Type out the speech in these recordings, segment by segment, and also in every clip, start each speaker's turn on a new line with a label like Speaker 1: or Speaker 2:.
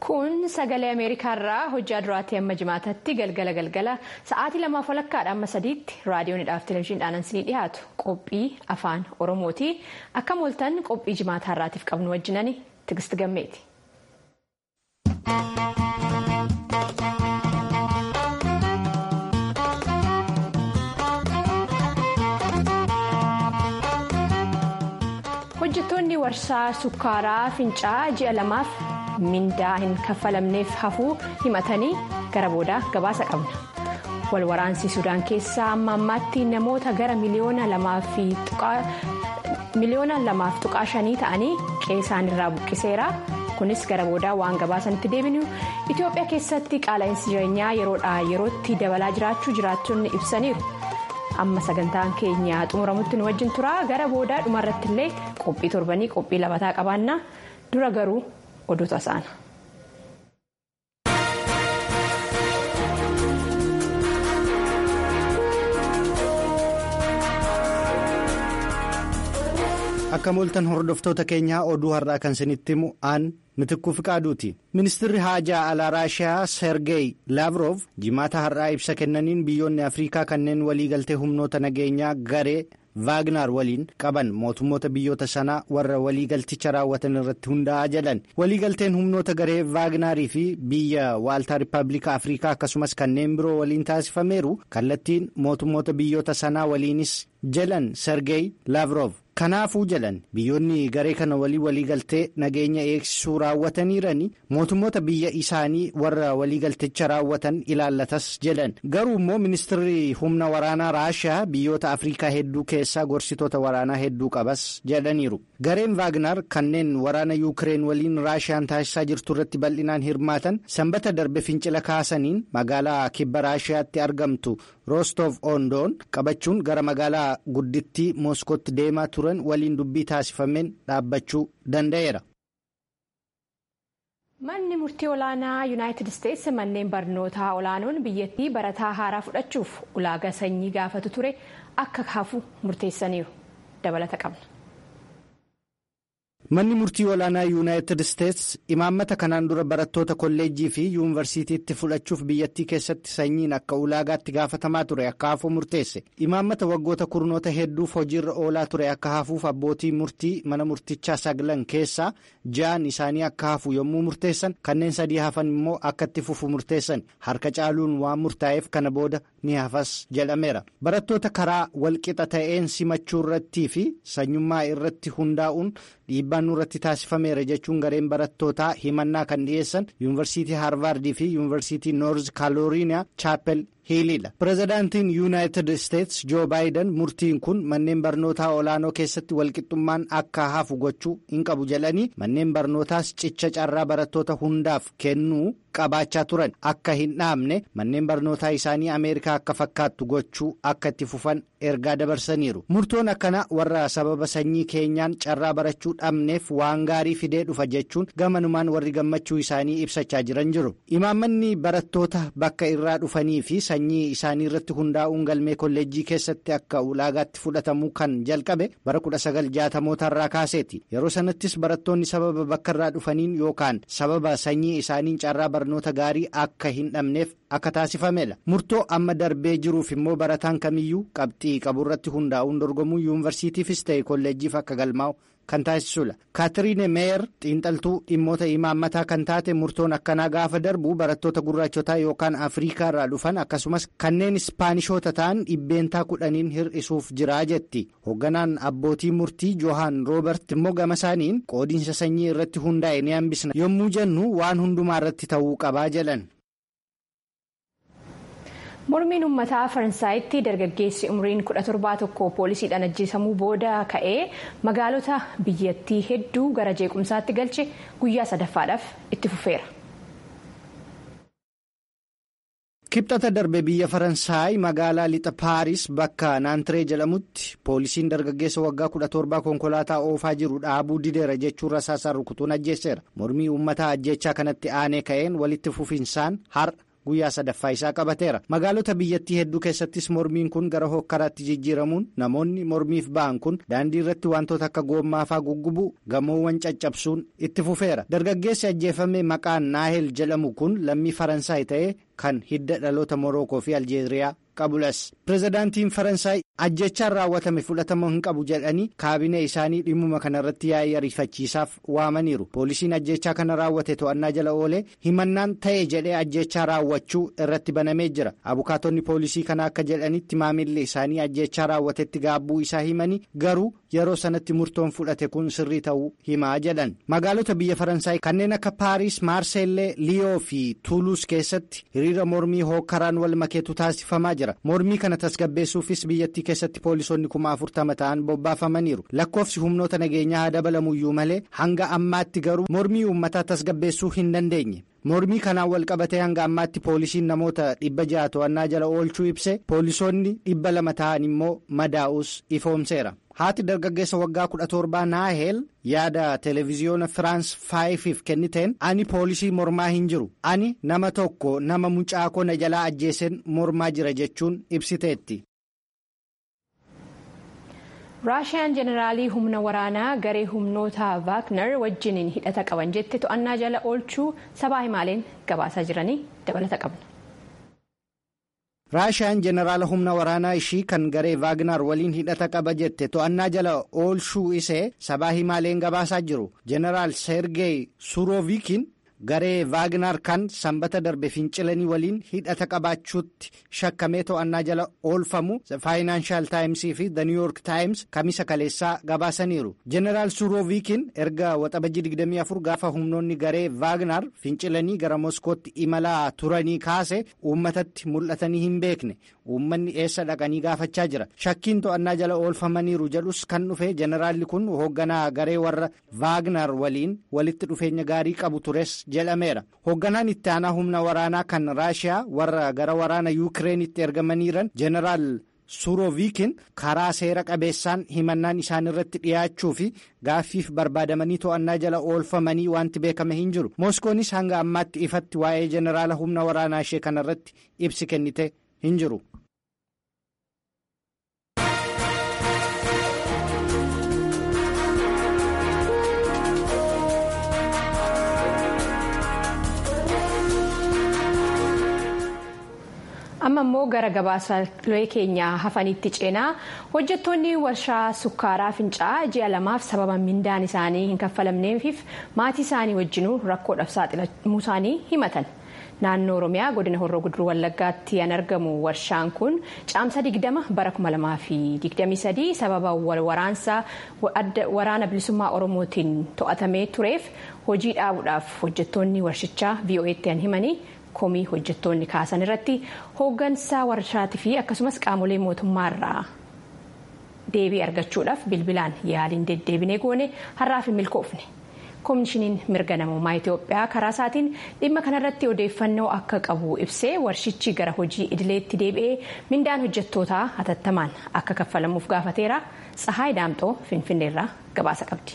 Speaker 1: Kun sagalee Ameerikaarraa hojjaa duraatii amma jimaatatti galgala galgala sa'aatii lamaaf walakkaadha amma sadiitti raadiyoonidhaaf televezyiiniidhaan ansinii dhiyaatu qophii afaan Oromooti. Akka mooltan qophii jimaataarraatiif qabnu wajjinani Tigist Gammeeti. hojjettoonni warshaa sukkaaraa fincaa ji'a lamaaf mindaa hin kaffalamneef hafuu himatanii gara boodaa gabaasa qabna walwaraansi sudaan keessaa amma ammaatti namoota gara miliyoona lamaaf tuqaa shanii ta'anii qeesaan irraa buqqiseera kunis gara boodaa waan gabaasanitti deebinu itiyoophiyaa keessatti qaala'insi jireenyaa yeroodhaa yerootti dabalaa jiraachuu jiraattonni ibsaniiru. amma sagantaan keenya xumuramutti nu wajjin tura gara boodaa dhumarratti illee qophii torbanii qophii labataa qabaannaa dura garuu oduu tasaana.
Speaker 2: akka mooltan hordoftoota keenyaa oduu har'aa kan isinitti himu aan mitikkuu fiqaaduuti ministirri haajaa alaa raashiyaa sergeey laavrov jimaata har'aa ibsa kennaniin biyyoonni afriikaa kanneen waliigaltee humnoota nageenyaa garee vaagnaar waliin qaban mootummoota biyyoota sanaa warra waliigalticha raawwatan irratti hundaa'aa jedhan waliigalteen humnoota garee vaagnaarii fi biyya waaltaa rippaabilika afriikaa akkasumas kanneen biroo waliin taasifameeru kallattiin mootummoota biyyoota sanaa waliinis jedhan sergeey laavrov. kanaafuu jedhan biyyoonni garee kana walii waliigaltee nageenya eegsisuu raawwataniirani mootummoota biyya isaanii warra waliigalticha raawwatan ilaallatas jedhan garuu immoo ministirri humna waraanaa raashiyaa biyyoota afriikaa hedduu keessaa gorsitoota waraanaa hedduu qabas jedhaniiru gareen vaagnar kanneen waraana yuukireen waliin raashiyaan taasisaa jirtu irratti bal'inaan hirmaatan sanbata darbe fincila kaasaniin magaalaa kibba raashiyaatti argamtu roostoof ondoon qabachuun gara magaalaa guddittii mooskootti deemaa turan waliin dubbii taasifameen dhaabbachuu danda'eera.
Speaker 1: manni murtii olaanaa yuunaayitid isteetsi manneen barnootaa olaanoon biyyattii barataa haaraa fudhachuuf ulaagaa sanyii gaafatu ture akka hafu murteessaniiru dabalata qabna.
Speaker 2: manni murtii olaanaa yuunaayitid isteetsi imaammata kanaan dura barattoota kolleejjii fi yuunivarsiitiitti fudhachuuf biyyattii keessatti sanyiin akka ulaagaatti gaafatamaa ture akka hafu murteesse imaammata waggoota kurnoota hedduuf hojiirra oolaa ture akka hafuuf abbootii murtii mana murtichaa saglan keessaa ja'an isaanii akka hafu yommuu murteessan kanneen sadii hafan immoo akka itti fufu murteessan harka caaluun waan murtaa'eef kana booda ni hafas jedhameera barattoota karaa walqixa ta'een simachuu irrattii fi sanyummaa irratti hundaa'uun dhiibbaan nurratti taasifameera jechuun gareen barattootaa himannaa kan dhiyeessan yuunivarsiitii haarvaardii fi yuunivarsiitii noorz kaalooriiniyaa chaapel hiiliidha pirezidaantiin yuunaayitid isteetsi joo baayiden murtiin kun manneen barnootaa olaanoo keessatti walqixxummaan akka hafu gochuu hin qabu jedhanii manneen barnootaas cicha carraa barattoota hundaaf kennuu qabaachaa turan akka hin dhaabne manneen barnootaa isaanii ameerikaa akka fakkaattu gochuu akka itti fufan ergaa dabarsaniiru murtoon akkana warra sababa sanyii keenyaan carraa barachuu dhabneef waan gaarii fidee dhufa jechuun gamanumaan warri gammachuu isaanii ibsachaa jiran jiru imaammanni barattoota bakka irraa dhufanii fi sanyii isaanii irratti hundaa'uun galmee kolleejjii keessatti akka ulaagaatti fudhatamuu kan jalqabe bara 1960 irraa kaaseeti yeroo sanattis barattoonni sababa bakka irraa dhufaniin yookaan sababa sanyii isaaniin carraa barnoota gaarii akka hin dhabneef akka taasifamedha murtoo amma darbee jiruuf immoo barataan kamiyyuu qabxii qaburratti hundaa'uun dorgomuu yuunivarsiitiifis ta'e kolleejjiif akka galmaa'u kan taasisudha kaatiriine meeyer xiinxaltuu dhimmoota imaammataa kan taate murtoon akkanaa gaafa darbu barattoota gurraachotaa yookaan afriikaa irraa dhufan akkasumas kanneen ispaanishoota ta'an dhibbeentaa kudhaniin hir'isuuf jiraa jetti hoogganaan abbootii murtii johaan roobert immoo gama isaaniin qoodiinsa sanyii irratti hundaa'e ni hambisna yommuu jennu waan hundumaa irratti ta'uu qabaa jedhan.
Speaker 1: mormiin uummataa faransaayitti dargaggeessi umriin 17 poolisiidhaan ajjeesamuu booda ka'ee magaalota biyyattii hedduu gara jeequmsaatti galche guyyaa sadaffaadhaaf itti fufeera.
Speaker 2: kibxata darbe biyya faransaay magaalaa lixa paaris bakka naantiree jedhamutti poolisiin dargaggeessa waggaa 17 konkolaataa oofaa jiru dhaabuu dideera jechuun rasaasaan rukutuun ajjeeseera mormii uummataa ajjechaa kanatti aanee ka'een walitti fufinsaan har'a. guyyaa sadaffaa isaa qabateera magaalota biyyattii hedduu keessattis mormiin kun gara hokkaraatti jijjiiramuun namoonni mormiif ba'an kun daandii irratti wantoota akka goommaafaa guggubuu gamoowwan caccabsuun itti fufeera dargaggeessi ajjeefame maqaan naahel jedhamu kun lammii faransaay ta'ee kan hidda dhaloota morookoo fi aljeeriyaa qabulas pirezidaantiin faransaay ajjechaan raawwatame fudhatama hin qabu jedhanii kaabinee isaanii dhimmuma kanarratti yaa'ii ariifachiisaaf waamaniiru poolisiin ajjechaa kana raawwate to'annaa jala oolee himannaan ta'e jedhee ajjechaa raawwachuu irratti banamee jira abukaatonni poolisii kana akka jedhanitti maamilli isaanii ajjechaa raawwatetti gaabbuu isaa himanii garuu yeroo sanatti murtoon fudhate kun sirrii ta'uu himaa jedhan magaalota biyya faransaay kanneen akka paariis maarseellee liyoo fi tuuluus keessatti hiriira mormii hookkaraan wal makeetu taasifamaa jira mormii kana tasgabbeessuufis biyyattii keessatti poolisoonni kuma afurtama ta'an bobbaafamaniiru lakkoofsi humnoota nageenyaa haa dabalamuyyuu malee hanga ammaatti garuu mormii uummataa tasgabbeessuu hin dandeenye. mormii kanaan wal qabatee hanga ammaatti poolisiin namoota dhibba ja'a to'annaa jala oolchuu ibse poolisoonni dhibba lama ta'an immoo madaa'us ifoomseera haati dargaggeessa waggaa kudha torbaa naaheel yaada televiziyoona firaans faayifiif kenniteen ani poolisii mormaa hin jiru ani nama tokko nama mucaakoo na jalaa ajjeeseen mormaa jira jechuun ibsiteetti.
Speaker 1: raashiyaan jeneraalii humna waraanaa garee humnoota vaagner wajjiniin hidhata qaban jette to'annaa jala oolchuu sabaa himaaleen gabaasaa jiranii dabalata qabna.
Speaker 2: raashiyaan jeneraala humna waraanaa ishii kan garee vaagnar waliin hidhata qaba jette to'annaa jala oolchuu isee sabaa himaaleen gabaasaa jiru jeneraal seergeey suroovikiin garee vaagnar kan sanbata darbe fincilanii waliin hidhata qabaachuutti shakkamee to'annaa jala oolfamu faayinaanshaal taayimsii fi the new york taayims kamisa kaleessaa gabaasaniiru jeneraal suroovikiin erga waxabajii 24 gaafa humnoonni garee vaagnar fincilanii gara moskootti imalaa turanii kaase uummatatti mul'atanii hin beekne uummanni eessa dhaqanii gaafachaa jira shakkiin to'annaa jala oolfamaniiru jedhus kan dhufe jeneraalli kun hoogganaa garee warra vaagnar waliin walitti dhufeenya gaarii qabu tures jedhameera hoogganaan itti aanaa humna waraanaa kan raashiyaa warra gara waraana yuukireenitti ergamaniiran jeneraal suroovikiin karaa seera qabeessaan himannaan isaan irratti dhiyaachuu fi gaaffiif barbaadamanii to'annaa jala oolfamanii wanti beekame hin jiru mooskoonis hanga ammaatti ifatti waa'ee jeneraala humna waraanaa ishee kanarratti ibsi kennite hin jiru.
Speaker 1: amma immoo gara gabaasaalee keenya hafanitti ceenaa hojjettoonni warshaa sukkaaraa fincaa'aa ji'a lamaaf sababa mindaan isaanii hin kaffalamneefiif maatii isaanii wajjinuu rakkoodhaaf saaxilamuu isaanii himatan naannoo oromiyaa godina horroo guduruu wallaggaatti kan argamu warshaan kun caamsa 20 bara 2023 sababa waraansa waraana bilisummaa oromootiin to'atamee tureef hojii dhaabuudhaaf hojjettoonni warshichaa vo'eetti kan himanii. komii hojjettoonni kaasan irratti hooggansa warshaatii fi akkasumas qaamolee mootummaarraa deebii argachuudhaaf bilbilaan yaaliin deddeebinee goone har'aaf hin milkoofne koomishiniin mirga namummaa itiyoophiyaa karaa isaatiin dhimma kanarratti odeeffannoo akka qabu ibsee warshichi gara hojii idileetti deebi'ee mindaan hojjettootaa hatattamaan akka kaffalamuuf gaafateera tsahaay daamxoo finfinneerraa gabaasa qabdi.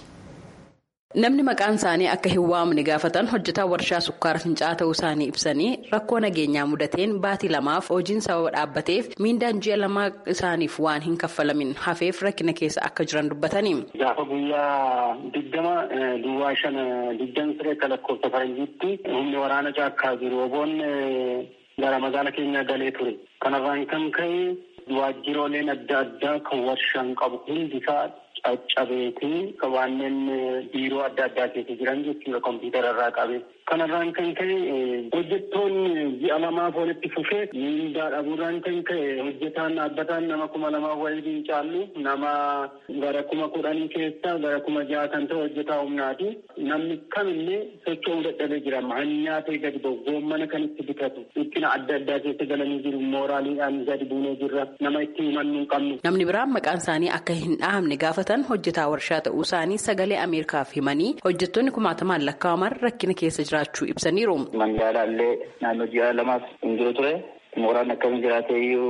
Speaker 3: Namni maqaan isaanii akka hin waamne gaafatan hojjetaa warshaa sukkaara fincaa'aa ta'uu isaanii ibsanii rakkoo nageenyaa mudateen baatii lamaaf hojiin sababa dhaabbateef miindaan ji'a lamaa isaaniif waan hin kaffalamin hafeef rakkina keessa akka jiran dubbatanii.
Speaker 4: Gaafa guyyaa digdama duwwaa shan digdami siree akka lakkoofsa faranjiitti humni waraana caakkaa jiru oboon gara magaala keenyaa galee ture. Kanarraan kan ka'e waajjirooleen adda addaa kan warshaan qabu hundisaa caccabeetii kanneen biiroo adda addaa keessa jiran jechuudha kompiitara irraa qabe. Kanarraan kan ka'e hojjettoonni ji'a lamaaf walitti fufee miindaa dhabuudhaan kan ka'e hojjetaan dhaabbataan nama kuma lamaa waliin caallu nama gara kuma kudhanii keessa gara kuma ja'a kan ta'e hojjetaa humnaati. Namni kamillee socho'uu dadhabee jira. Hanyaa ta'e gadi gommana kan itti bitatu. Dhiphina adda addaa keessa galanii jiru. Mooraaliidhaan gadi buunee jirra. Nama itti himannuu qabnu.
Speaker 3: Namni biraan maqaan isaanii akka hin dhahamne gaafatan hojjetaa warshaa ta'uu isaanii sagalee Ameerikaaf himanii hojjettoonni kumaatamaan lakkaa'aman rakkina keessa jiraachuu ibsaniiru.
Speaker 5: Mandaalaallee naannoo ji'a lamaaf hin jiru ture. Mooraan akkamiin jiraate iyyuu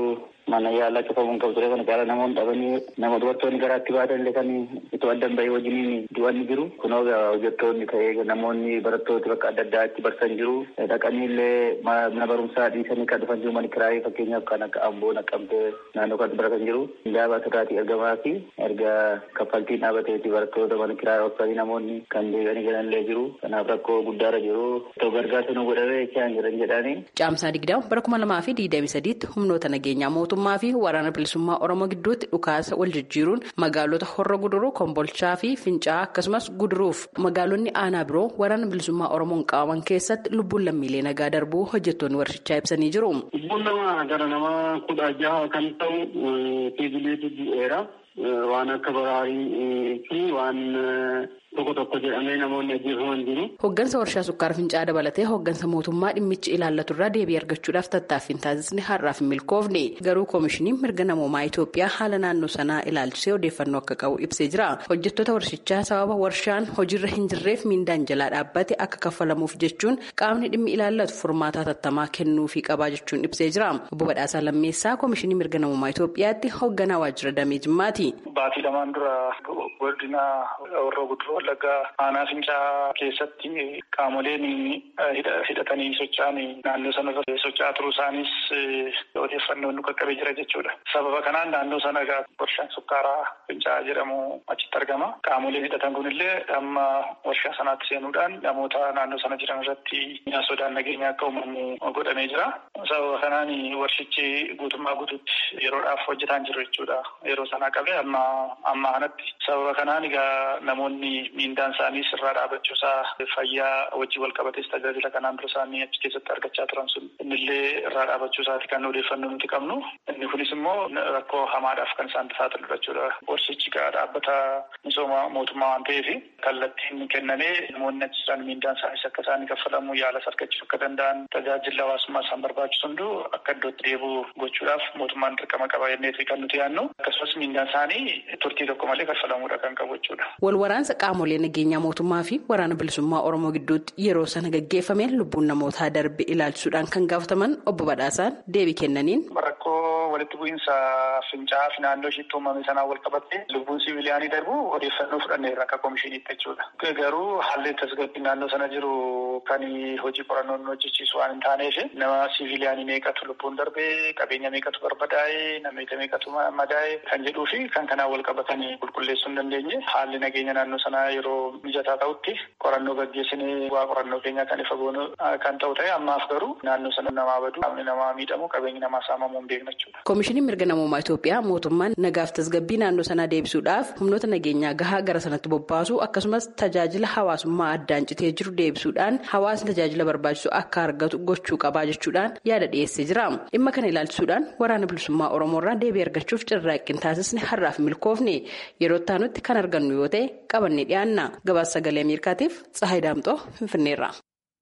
Speaker 5: mana yaalaa cufamuun qabu ture kana caala namoonni dhabanii nama dubartoonni garaatti baatan illee kan itoo addan bahee wajjiniin du'anni jiru kunoo hojjettoonni ta'ee namoonni barattooti bakka adda addaatti barsan jiru dhaqanii illee mana barumsaa dhiisanii kan dhufan jiru mani kiraayee fakkeenyaaf kan akka amboo naqqamtee naannoo kan baratan jiru hindaabaa sirraatii ergamaa fi erga kaffaltiin dhaabateeti barattoota mana kiraayee obsanii namoonni kan deebi'anii galanillee jiru kanaaf rakkoo guddaarra jiru itoo gargaarsa nu godhamee jechaan jiran jedhanii.
Speaker 3: Caamsaa digdama bara kuma lamaa fi digdamii sadiitti humnoota nageenyaa mootummaa fi waraana bilisummaa oromoo gidduutti dhukaasa wal jijjiiruun magaalota horra guduruu kombolchaa fi fincaa akkasumas guduruuf magaalonni aanaa biroo waraana bilisummaa oromoon qabaman keessatti lubbuun lammiilee nagaa darbuu hojjettoonni warshichaa ibsanii jiru.
Speaker 4: Lubbuun nama gara nama kudha jaha kan ta'u fiigileetu du'eera. Waan akka baraarii fi waan tokko tokko jedhamee namoonni ajjeefaman jiru.
Speaker 3: Hoggansa warshaa sukkaara fincaa dabalatee hoggansa mootummaa dhimmichi ilaallatu irraa deebii argachuudhaaf tattaaffiin taasisni har'aaf hin milkoofne garuu koomishiniin mirga namoomaa Itoophiyaa haala naannoo sanaa ilaalchisee odeeffannoo akka qabu ibsee jira. Hojjettoota warshichaa sababa warshaan hojiirra hin jirreef miindaan jalaa dhaabbate akka kaffalamuuf jechuun qaamni dhimmi ilaallatu furmaataa tattamaa kennuufii qabaa jechuun ibsee jira. Obbo Badhaasaa Lammeessaa koomishinii mirga namoomaa Itoophiyaatti hogganaa waajjira damee Jimmaati.
Speaker 6: Baatii lamaan dura godina warra guduruu wallaggaa aanaa fincaa keessatti qaamoleen hidhatanii socho'an naannoo sanarra socho'aa turuu isaanis odeeffannoon nu qaqqabee jira jechuudha. Sababa kanaan naannoo sana warshaan sukkaaraa fincaa jedhamu achitti argama. Qaamoleen hidhatan kunillee amma warshaa sanaatti seenuudhaan namoota naannoo sana jiran irratti sodaan nageenya akka uumamu godhamee jira. Sababa kanaan warshichi guutummaa guutuutti yeroodhaaf hojjetaa jiru jechuudha. Yeroo sanaa qabee amma amma kanatti sababa kanaan egaa namoonni miindaan isaanii sirraa dhaabachuusaa fayyaa wajjin wal qabates tajaajila kanaan dura isaanii achi keessatti argachaa turan sun innillee irraa dhaabachuusaati kan odeeffannoo nuti qabnu. Inni kunis immoo rakkoo hamaadhaaf kan isaan saaxilu jechuudha. Warshichi egaa dhaabbata misooma mootummaa waan ta'eef kallattiin kennamee namoonni achi jiran miindaan isaaniis akka isaanii kaffalamu yaalas argachuu akka danda'an tajaajila hawaasummaa isaan barbaachisu hunduu akka iddootti deebi'u gochuudhaaf mootummaan dirqama qaba jenneeti kan nuti yaadnu akkasumas miindaan isaanii turtii tokko malee kaffalamuudha kan qabu jechuudha.
Speaker 3: Wal waraansa qaamolee nageenyaa mootummaa fi waraana bilisummaa Oromoo gidduutti yeroo sana gaggeeffameen lubbuun namootaa darbe ilaalchisuudhaan kan gaafataman obbo Badhaasaan deebii kennaniin.
Speaker 6: Rakkoo walitti bu'iinsa fincaa fi naannoo ishiitti uumame sanaan wal qabatte lubbuun siviiliyaanii darbu odeeffannoo fudhanneerra akka koomishiniitti jechuudha. Garuu haalli tasgabbii naannoo sana jiru kan hojii qorannoon hojjechiisu waan hin taaneef nama siviiliyaanii meeqatu lubbuun darbee qabeenya meeqatu barbadaa'ee namoota meeqatu madaa'ee kan jedhuu fi kan kanaan wal qabatanii qulqulleessuu hin dandeenye haalli nageenya naannoo sanaa yeroo mijataa ta'utti qorannoo gaggeessinee waa qorannoo keenya kan ifa goonu kan ta'u ta'e ammaaf garuu naannoo sana namaa badu qaamni namaa miidhamu qabeenyi namaa saamamuu hin beekna jechuudha.
Speaker 3: Koomishiniin mirga namummaa Itoophiyaa mootummaan nagaaf tasgabbii naannoo sanaa deebisuudhaaf humnoota nageenyaa gahaa gara sanatti bobbaasu akkasumas tajaajila hawaasummaa addaan citee jiru deebisuudhaan hawaasni tajaajila barbaachisu akka argatu gochuu qabaa jechuudhaan yaada dhiyeessee jira. Dhimma kana ilaalchisuudhaan waraana bilisummaa Oromoo irraa deebii argachuuf carraaqqiin taasisne har'aaf milkoofne yeroo taanutti kan argannu yoo ta'e qabannee dhiyaanna. Gabaasa sagalee Ameerikaatiif Tsahayi Daamxoo Finfinneerra.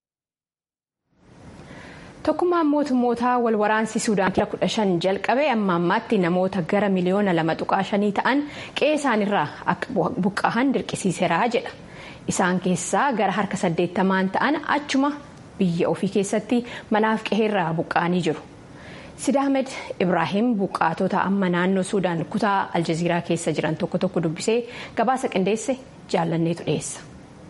Speaker 1: Tokkummaan mootummootaa wal waraansi Suudaan kila kudha shan jalqabee amma ammaatti namoota gara miliyoona lama tuqaa shanii ta'an qe'ee isaanirraa akka buqqa'an dirqisiiseera jedha. Isaan keessaa gara harka saddeettamaan ta'an achuma biyya ofii keessatti manaaf qe'eerraa buqqa'anii jiru. Sidaamed Ibrahim buqqaatota amma naannoo Suudaan kutaa Aljaziiraa keessa jiran tokko tokko dubbisee gabaasa qindeesse jaallanneetu dhiyeessa.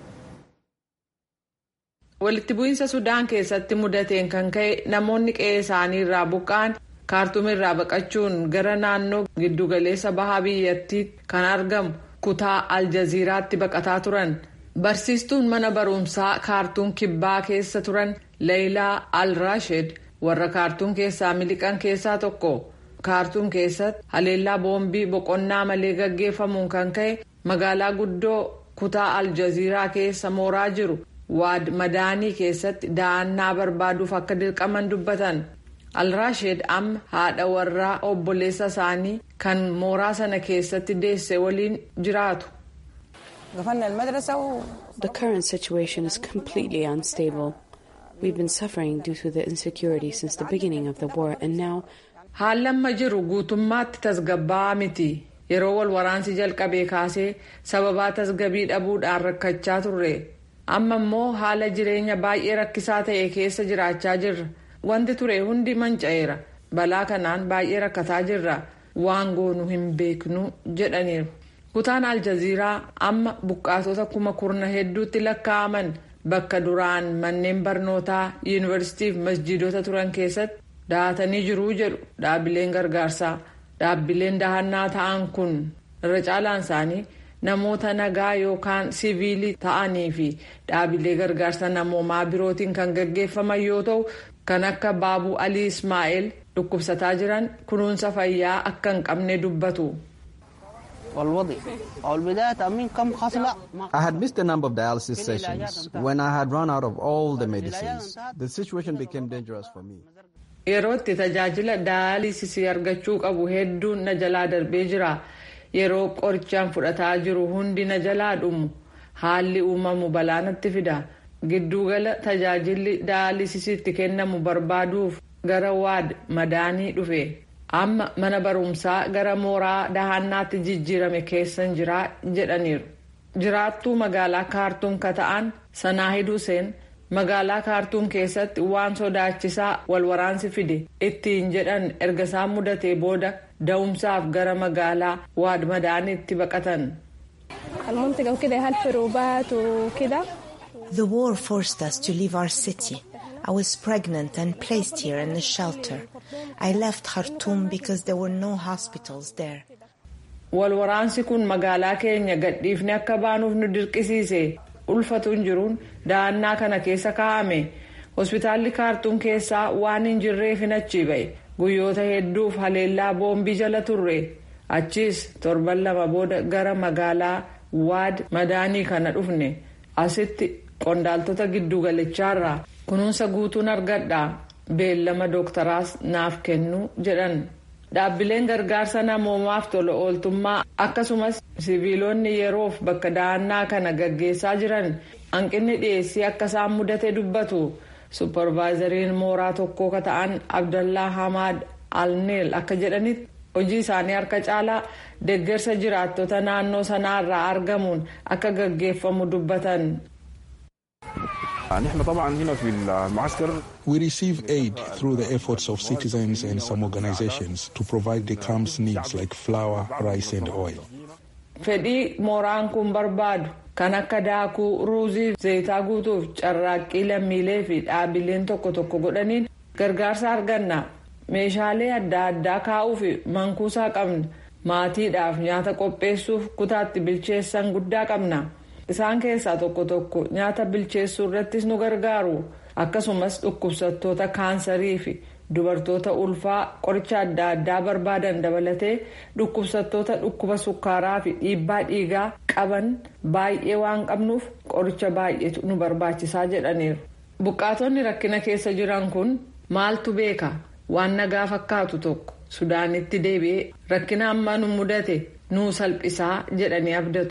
Speaker 7: Walitti bu'iinsa Sudaan keessatti mudateen kan ka'e namoonni qe'ee isaanii irraa buqqa'an kaartuum irraa baqachuun gara naannoo giddugaleessa bahaa biyyattii kan argamu kutaa Aljaziiraatti baqataa turan. Barsiistuun mana barumsaa kaartuum kibbaa keessa turan Leeyilaa Al-Rasheed warra kaartuum keessaa miliqan keessaa tokko. Kaartuum keessatti haleellaa boombii boqonnaa malee gaggeeffamuun kan ka'e magaalaa guddoo kutaa Aljaziiraa keessa mooraa jiru. waad madaanii keessatti da'annaa barbaaduuf akka dirqaman dubbatan alraasheed amma haadha warraa obboleessa isaanii kan mooraa sana keessatti deesse waliin jiraatu.
Speaker 8: The current situation is completely unstable. We've been suffering due to the insecurity since the beginning of the war and now.
Speaker 7: Haallamma jiru guutummaatti tasgabbaa'aa miti. Yeroo wal waraansi jalqabee kaasee sababaa tasgabii dhabuudhaan rakkachaa turre. amma immoo haala jireenya baay'ee rakkisaa ta'e keessa jiraachaa jirra wanti ture hundi manca'eera balaa kanaan baay'ee rakkataa jirra waan goonu hin beeknu jedhaniiru. kutaan aljaziiraa amma buqqaatota kuma kurna hedduutti lakkaa'aman bakka duraan manneen barnootaa yuunivarsiitiif masjiidota turan keessatti dahatanii jiruu jedhu dhaabbileen gargaarsaa dhaabbileen dahannaa ta'an kun irra caalaan isaanii namoota nagaa yookaan siviilii ta'anii fi dhaabbilee gargaarsa namoomaa birootiin kan gaggeeffaman yoo ta'u kan akka baabuu alii ismaa'eel dhukkubsataa jiran kunuunsa fayyaa akka hin qabne dubbatu.
Speaker 9: I had missed a number of dialysis sessions. When I had run out of all the medicines, the situation became dangerous for me.
Speaker 7: Yeroo itti tajaajila daayalisisii argachuu qabu hedduun na jalaa darbee jira. Yeroo qorichaan fudhataa jiru hundi na jalaa dhumu. Haalli uumamu balaa natti fida. Giddugala tajaajilli daayalisisiitti kennamu barbaaduuf gara waad madaanii dhufe. amma mana barumsaa gara mooraa dahannaatti jijjiirame keessan jiraa jedhaniiru jiraattuu magaalaa kaartuum ka ta'an sanaahid huseen magaalaa kaartuum keessatti waan sodaachisaa walwaraansi fide ittiin jedhan erga isaan mudatee booda da'umsaaf gara magaalaa waad madaaniitti baqatan.
Speaker 10: The war forced us to leave our city. I was pregnant and placed here in a shelter. I left Khartoum because there were no hospitals there.
Speaker 7: Walwaraansi kun magaalaa keenya gadhiifne akka baanuuf nu dirqisiise ulfatuun jiruun da'annaa kana keessa kaa'ame hospitaalli kaartuum keessaa waan hin jirreef hin achi ba'e guyyoota hedduuf haleellaa boombii jala turre achiis torban lama booda gara magaalaa waad madaanii kana dhufne asitti qondaaltota giddugalichaarraa kunuunsa guutuun argadha beellama dooktaraas naaf kennu jedhan dhaabbileen gargaarsa namoomaaf tola ooltummaa akkasumas siviilonni yeroof bakka da'annaa kana gaggeessaa jiran hanqinni dhiyeessii akka isaan mudate dubbatu supparvaayizariin mooraa tokkoo ka ta'an abdallaa hamaad alneel akka jedhanitti hojii isaanii harka caalaa deeggarsa jiraattota naannoo sanaarraa argamuun akka gaggeeffamu dubbatan.
Speaker 11: We receive aid through the efforts of citizens and some organizations to provide the camp's needs like flour, rice and oil.
Speaker 7: Fedhii mooraan kun barbaadu kan akka daakuu, ruuzii, zayitaa guutuuf carraaqqii lammiilee fi dhaabbileen tokko tokko godhaniin gargaarsa arganna. Meeshaalee adda addaa kaa'uu fi mankuusaa qabna. Maatiidhaaf nyaata qopheessuuf kutaatti bilcheessan guddaa qabna. isaan keessaa tokko tokko nyaata bilcheessuu irrattis nu gargaaru akkasumas dhukkubsattoota kaansarii fi dubartoota ulfaa qoricha adda addaa barbaadan dabalatee dhukkubsattoota dhukkuba sukkaaraa fi dhiibbaa dhiigaa qaban baay'ee waan qabnuuf qoricha baay'eetu nu barbaachisaa jedhaniiru. buqqaatonni rakkina keessa jiran kun maaltu beeka waan nagaa fakkaatu tokko sudaanitti deebi'ee rakkina amma nu mudate nuu salphisaa jedhanii abdatu.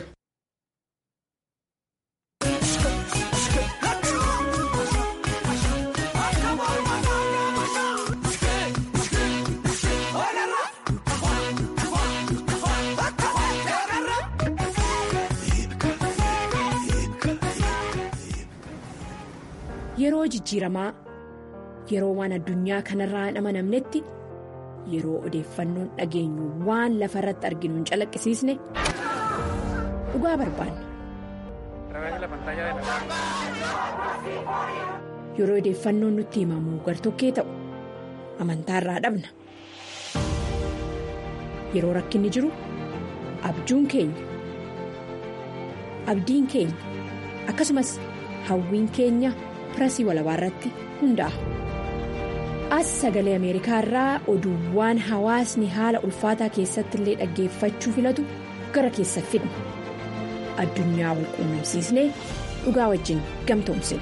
Speaker 1: Yeroo jijjiiramaa yeroo waan addunyaa kanarraa hin amanamnetti yeroo odeeffannoon dhageenyu waan lafa irratti arginu hin calaqqisiisne dhugaa barbaanna. Yeroo odeeffannoon nutti himamu gartokkee ta'u amantaarraa dhabna. Yeroo rakkinni jiru abjuun keenya abdiin keenya akkasumas hawwiin keenya. pirasii walabaa irratti hundaa'a. As sagalee Ameerikaa irraa oduuwwan hawaasni haala ulfaataa keessatti illee dhaggeeffachuu filatu gara keessa fidna. Addunyaa wal quunnamsiisnee dhugaa wajjin gamtoomsina.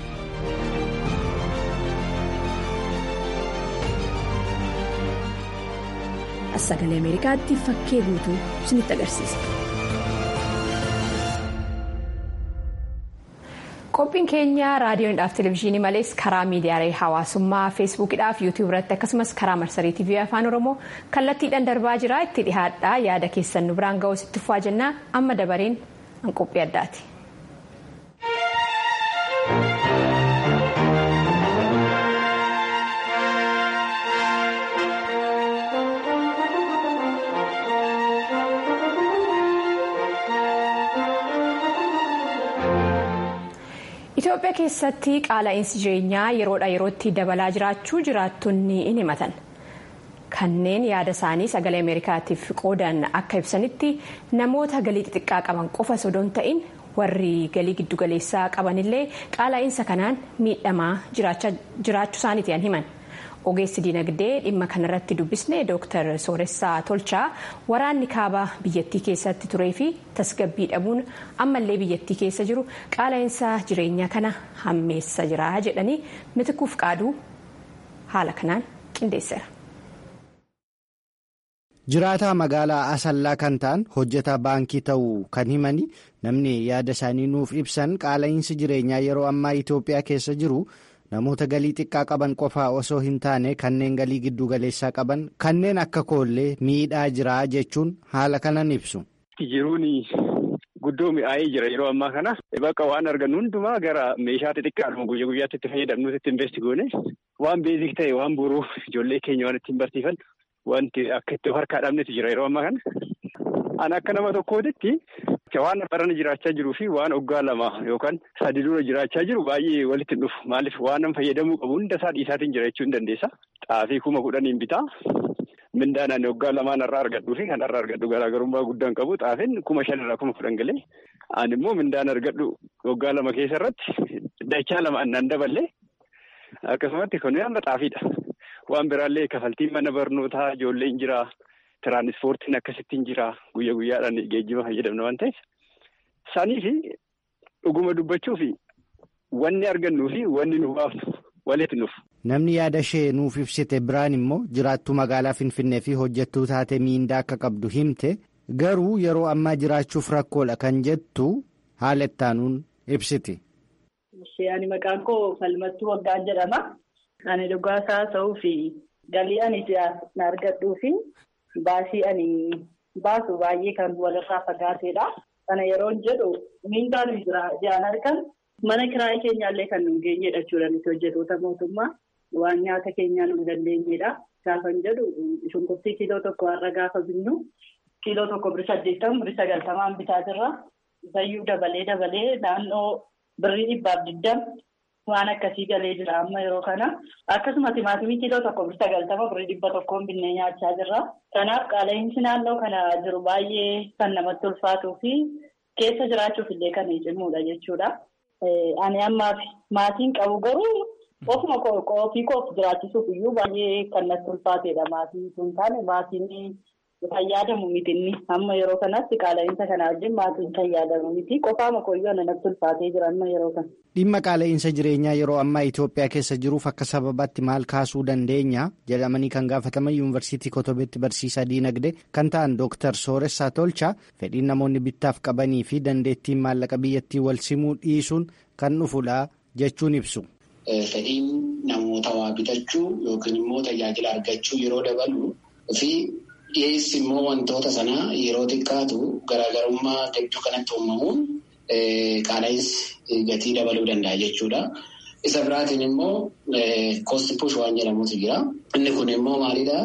Speaker 1: As sagalee Ameerikaatti fakkee guutuu isinitti agarsiisa.
Speaker 12: qophiin keenya raadiyoodhaaf televezyiinii malees karaa miidiyaalee hawaasummaa feesbuukidhaaf yuutuub irratti akkasumas karaa marsarii tiivii afaan oromoo kallattiidhaan darbaa jira itti dhihaadhaa yaada keessan nu biraan ga'uus itti fufaa jennaa amma dabareen an qophii addaati.
Speaker 1: Itoophiyaa keessatti qaala'insi jireenyaa yeroodha yerootti dabalaa jiraachuu jiraattonni in himatan. Kanneen yaada isaanii sagalee Ameerikaatiif qoodan akka ibsanitti namoota galii xixiqqaa qaban qofa osoo hin ta'in warri galii giddugaleessaa qabanillee qaala'insa kanaan miidhamaa jiraachuu isaaniiti himan. Ogeessi dinagdee dhimma kanarratti dubbisne Dr. Sooressaa Tolchaa waraanni kaaba biyyattii keessatti turee fi tasgabbii dhabuun ammallee biyyattii keessa jiru qaala'insa jireenyaa kana hammeessa jira jedhanii mitikuuf qaaduu haala kanaan qindeesseera.
Speaker 2: Jiraataa magaalaa Asallaa kan ta'an hojjetaa baankii ta'uu kan himani namni yaada isaanii nuuf ibsan qaala'insi jireenyaa yeroo ammaa Itoophiyaa keessa jiru. namoota galii xiqqaa qaban qofaa osoo hin taane kanneen galii giddu galeessaa qaban kanneen akka koollee miidhaa jira jechuun haala kanan ibsu.
Speaker 13: Jiruun guddoo mi'aayee jira yeroo ammaa kana bakka waan argannu hundumaa gara meeshaa xixiqqaadhuma guyyaa guyyaatti itti fayyadamnuutti itti investi goone waan beezik ta'e waan boruu ijoollee keenya waan ittiin barsiifan wanti akka itti harkaa dhabnetu jira yeroo ammaa kana. Ani akka nama tokkootitti waan barana jiraachaa jiruu fi waan waggaa lama yookaan sadi dura jiraachaa jiru baay'ee walitti dhufu. Maaliif waan nama fayyadamuu qabu hunda isaa dhiisaatiin jiraachuu hin dandeessa. Xaafii kuma kudhaniin bitaa. Mindaan ani waggaa lamaan irraa argadhuu fi kan irraa argadhu garaagarummaa guddaan qabu. Xaafiin kuma shan irraa kuma kudhan galee. Ani immoo mindaan argadhu waggaa lama keessa irratti dachaa lama annaan daballee akkasumatti kun amma xaafiidha. Waan biraallee kafaltiin mana barnootaa ijoolleen jira. Tiraanispoortiin akkasittiin jira guyyaa guyyaadhaan geejjiba fayyadamna waan ta'eef isaanii fi dhuguma dubbachuu fi wanni argannuu fi wanni nu baafnu walitti nuuf.
Speaker 2: Namni yaada ishee nuuf ibsite biraan immoo jiraattuu magaalaa Finfinnee fi hojjettuu taate miindaa akka qabdu himte garuu yeroo ammaa jiraachuuf rakkoodha kan jettu haala ittaanuun ibsiti.
Speaker 14: Ani maqaan koo Falmattuu Waggaan jedhama. Ani dhugaasaa ta'uu fi galii ani na argadhuu fi. Baasii ani baasu baay'ee kan walirraa fagaateedha. Kana yeroon jedhu miindaan jiran argan mana kiraayii keenyaallee kan nu geenyedha jechuudha nuti hojjetoota mootummaa waan nyaata keenyaa nu dandeenyedha. Gaafan jedhu shunkurtii kiiloo tokko har'a gaafa binnu kiiloo tokko birrii saddeettamu birrii sagaltamaan bitaa jirra. Bayyuu dabalee dabalee naannoo birrii dhibbaaf digdama. Waan akkasii galee jira amma yeroo kana akkasuma timaatimii kiiloo tokko birrii sagaltama birrii dhibba tokkoon binnee nyaachaa jirra. Kanaaf qaala'insi naannoo kana jiru baay'ee kan namatti ulfaatuu fi keessa jiraachuuf illee kan cimuudha jechuudha. Ani ammaaf maatiin qabu garuu ofuma ofii koof jiraachisuuf iyyuu baay'ee kan natti ulfaateedha maatiin sun taane maatiin fayyadamu miti inni amma yeroo kanatti qaala'insa kana wajjin maatiin fayyadamu miti qofaama koyyoo natti ulfaatee jira amma yeroo kana.
Speaker 2: Dhimma qaala'insa jireenyaa yeroo ammaa Itoophiyaa keessa jiruuf akka sababaatti maal kaasuu dandeenya jedhamanii kan gaafataman yuunivarsiitii Kotobeetti barsiisaa diinagdee kan ta'an Dooktar Sooressaa Tolchaa fedhiin namoonni bittaaf qabanii fi dandeettiin maallaqa biyyattii wal simuu dhiisuun kan dhufudha jechuun ibsu.
Speaker 15: Fedhiin namoota waa bitachuu yookiin immoo tajaajila argachuu yeroo dabalu fi dhiyeessi immoo wantoota sanaa yeroo xiqqaatu garaagarummaa gidduu kanatti uumamuun qaala'insi gatii dabaluu danda'a jechuudha. Isa biraatiin immoo koosti push waan jedhamutu jira. Inni kun immoo maalidha?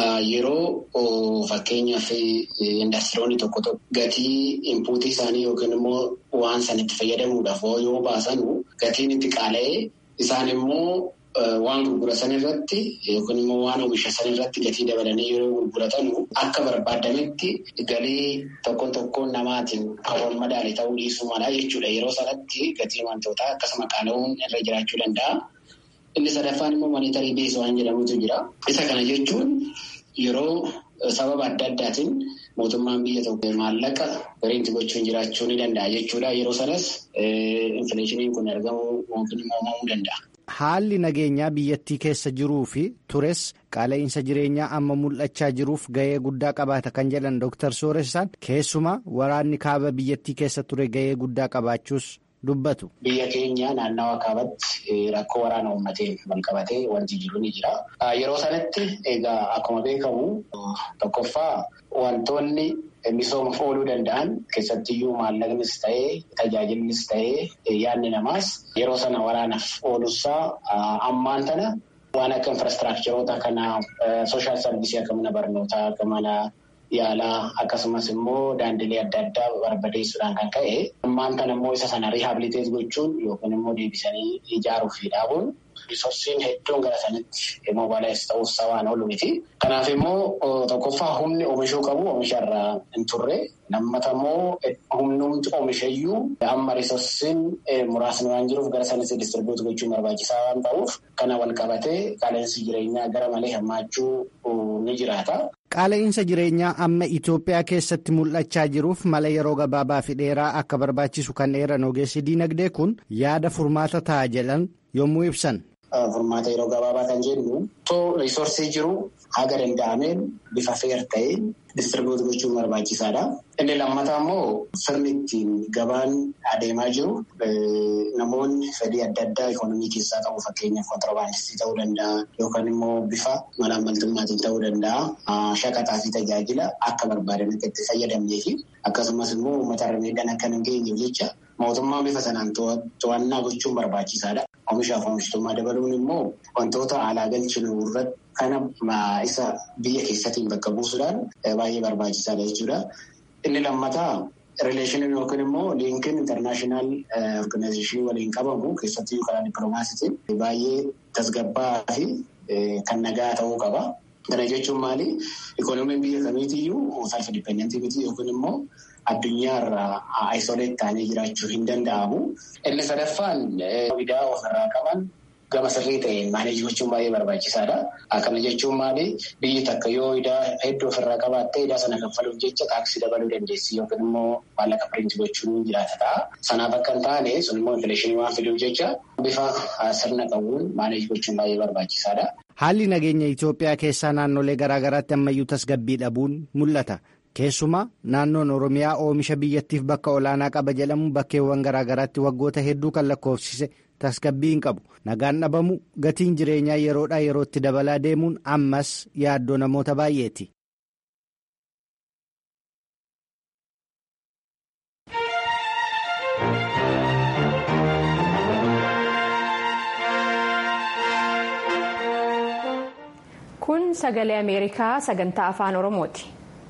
Speaker 15: Yeroo fakkeenyaaf indastiriyoonni tokko tokko gatii inpuutii isaanii yookiin immoo waan san itti fayyadamuudhaaf yoo baasan gatiin itti qaala'ee isaan immoo waan gurguratan irratti yookiin immoo waan oomisha san irratti gatii dabalanii yeroo gurguratan akka barbaadametti galii tokko tokko namaatiin kan madaale ta'uu dhiisuu mala jechuudha. Yeroo sanatti gatii wantootaa akkasuma qaala'uun irra jiraachuu danda'a. Inni sadaffaan immoo monitarii bees waan jedhamutu jira. Isa kana jechuun yeroo sababa adda addaatiin mootummaan biyya tokko maallaqa biriinti gochuun jiraachuu ni danda'a jechuudha. Yeroo sanas infileeshiniin kun argamuu yookiin immoo uumamuu danda'a.
Speaker 2: Haalli nageenyaa biyyattii keessa jiruu fi tures qaala'insa jireenyaa amma mul'achaa jiruuf ga'ee guddaa qabaata kan jedhan Dr. Sooressaan keessumaa waraanni kaaba biyyattii keessa ture ga'ee guddaa qabaachuus dubbatu.
Speaker 15: Biyya keenya naannawa kaabatti rakkoo waraana uummateen wal qabatee wanti jiru ni jira. Yeroo sanatti egaa akkuma beekamu tokkoffaa wantoonni misoomaaf ooluu danda'an keessattiyyuu maallaqnis ta'ee tajaajilnis ta'ee yaadni namaas yeroo sana waraanaaf ooluusaa ammaan tana waan akka infirastiraakcharoota kana sooshaal sarvisii akka mana barnootaa akka mana yaalaa akkasumas immoo daandilee adda addaa barbadeessuudhaan kan ka'e ammaan kana immoo isa sana riihabiliteet gochuun yookiin immoo deebisanii ijaaruuf fi dhaabuun riisorsiin hedduun gara sanitti moobaalaayis ta'uus waan oolu miti. Kanaaf immoo tokkoffaa humni oomishuu qabu oomisharraa hin turre lammata immoo humnumti oomishayyuu amma riisorsiin muraasni waan jiruuf gara sanitti distribuut gochuun barbaachisaa waan ta'uuf kana wal qabatee qaala'insi jireenyaa gara malee hammaachuu ni jiraata.
Speaker 2: Qaala'insa jireenyaa amma Itoophiyaa keessatti mul'achaa jiruuf mala yeroo gabaabaa fi dheeraa akka barbaachisu kan dheeran ogeessi diinagdee kun yaada furmaata ta'a jedhan yommuu ibsan.
Speaker 15: Furmaata yeroo gabaabaa kan jennu too riisorsii jiru haga danda'ameen bifa feer ta'een distribuut gochuun barbaachisaadha. Inni lammataa immoo sirni ittiin gabaan adeemaa jiru namoonni fedhii adda addaa ikoonomii keessaa qabu fakkeenyaaf kontiroobaandistii ta'uu danda'a yookaan immoo bifa malaammaltummaatiin ta'uu danda'a shaqaxaa fi tajaajila akka barbaadan akka itti fayyadamnee fi akkasumas immoo uummata irra miidhaan akka hin geenyeef jecha mootummaan bifa sanaan to'annaa gochuun barbaachisaadha. Oomishaaf oomishtummaa dabaluun immoo wantoota alaa galchinu irratti kana isa biyya keessattiin bakka buusuudhaan baay'ee barbaachisaadha jechuudha. Inni lammataa rileeshiniin yookiin immoo liinkiin intarnaashinaal organaayizeeshinii waliin qabamu keessattuu karaa dippiloomaasiitiin baay'ee tasgabbaa fi kan nagaa ta'uu qaba. Kana jechuun maali? Ikoonomiin biyya kamiitiyyuu self dipendentii miti yookiin immoo addunyaarraa aisoleet ta'anii jiraachuu hin danda'amu. Inni sadaffaan widaa ofirraa qaban gama sirrii ta'een maaneejii gochuun baay'ee barbaachisaadha. Akkana jechuun maali? Biyyi takka yoo idaa hedduu ofirraa qabaatte idaa sana kaffaluuf jecha taaksii dabaluu dandeessi yookiin immoo maallaqa piriinti gochuun jiraata ta'a. Sanaaf akka hin taane sun immoo infileeshinii waan fiduuf jecha bifa sirna qabuun maaneejii gochuun baay'ee barbaachisaadha.
Speaker 2: Haalli nageenya Itoophiyaa keessaa naannolee garaagaraatti ammayyuu tasgabbii dhabuun mul'ata. Keessumaa naannoon Oromiyaa oomisha biyyattiif bakka olaanaa qaba jedhamu bakkeewwan garaagaraatti waggoota hedduu kan lakkoofsise tasgabbii hin qabu. Nagaan dhabamu gatiin jireenyaa yeroodhaa yerootti dabalaa deemuun ammas yaaddoo namoota baay'eeti.
Speaker 1: Kun sagalee Ameerikaa sagantaa afaan Oromooti.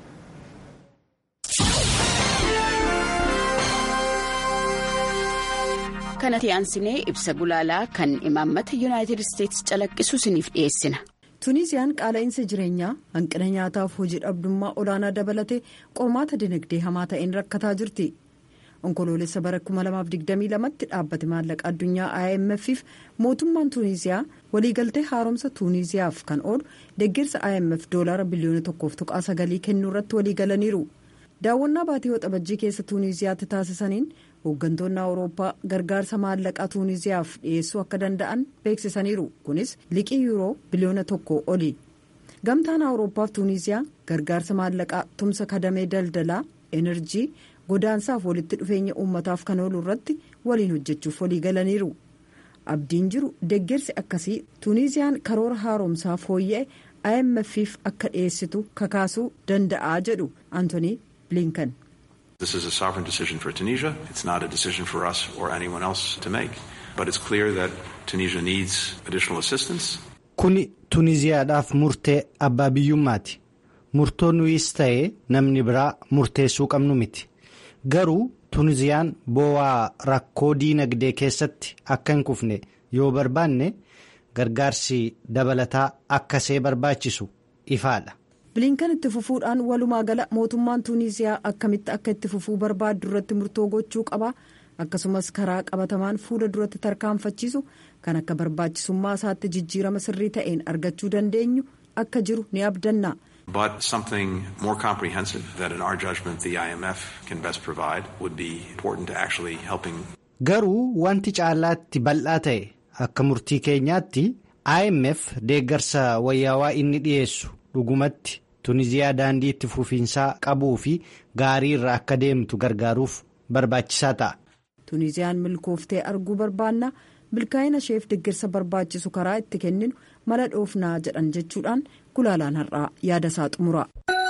Speaker 16: kanatti aansinee ibsa gulaalaa kan imaammata yuunaayitid isteetsi calaqqisu isiniif dhiyeessina.
Speaker 17: tuuniziyaan qaala'insa jireenyaa hanqina nyaataaf hojii dhabdummaa olaanaa dabalatee qormaata dinagdee hamaa ta'een rakkataa jirti. onkoloolessa bara 2022tti dhaabbate maallaqa addunyaa imf mootummaan tuuniziyaa waliigaltee haaromsa tuuniziyaaf kan oolu deeggarsa imf doolaara biliyoona tokkoof tuqaa sagalii kennuu irratti waliigalaniiru. daawwannaa baatii waxabajjii keessa tuuniziyaatti taasisaniin hooggantoonni awurooppaa gargaarsa maallaqaa tuuniziyaaf dhiyeessuu akka danda'an beeksisaniiru kunis liqii yuuroo biliyoona tokko oli gamtaan awurooppaaf tuuniziyaa gargaarsa maallaqaa tumsa kadamee daldalaa enerjii godaansaaf walitti dhufeenya uummataaf kan oolu irratti waliin hojjechuuf waliigalaniiru abdiin jiru deeggarsi akkasii tuuniziyaan karoora haaromsaa fooyya'e imf'f akka dhiyeessitu kakaasuu danda'aa jedhu antoonii blinkan.
Speaker 18: This is a sovereign decision for Tunisia. It's not a decision for us or anyone else to make. But it's clear that Tunisia needs additional assistance.
Speaker 2: Kuni Tuniziyaadhaaf murtee abbaa biyyummaati. Murtoo nuyis ta'ee namni biraa murteessuu qabnu miti. Garuu Tuniziyaan boo'aa rakkoo diinagdee keessatti akka hin kufne yoo barbaanne gargaarsi dabalataa akkasee barbaachisu ifaadha.
Speaker 17: bilinkan itti fufuudhaan walumaa gala mootummaan tuuniziyaa akkamitti akka itti fufuu barbaaddu irratti murtoo gochuu qaba akkasumas karaa qabatamaan fuula duratti tarkaanfachiisu kan akka barbaachisummaa isaatti jijjiirama sirrii ta'een argachuu dandeenyu akka jiru ni abdanna.
Speaker 18: But something more comprehensive that in our judgment the IMF can best provide would be important to actually helping.
Speaker 2: Garuu wanti caalaatti bal'aa ta'e akka murtii keenyaatti IMF deeggarsa wayyaawaa inni dhiyeessu dhugumatti Tuniziyaa daandii itti fufiinsaa qabuu fi gaarii irra akka deemtu gargaaruuf barbaachisaa ta'a.
Speaker 17: Tuniziyaan milkooftee arguu barbaanna milkaa'ina isheef deeggarsa barbaachisu karaa itti kenninu mala dhoofnaa jedhan jechuudhaan gulaalaan har'aa yaada isaa xumura.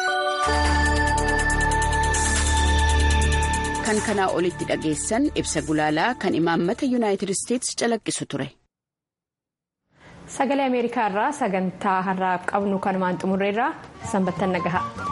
Speaker 16: kan kanaa olitti dhageessan ibsa gulaalaa kan imaammata yuunaayitid isteetsi calaqqisu ture.
Speaker 1: sagalee ameerikaa irraa sagantaa har'aaf qabnu kanumaan xumurreerraa sanbattan nagaha.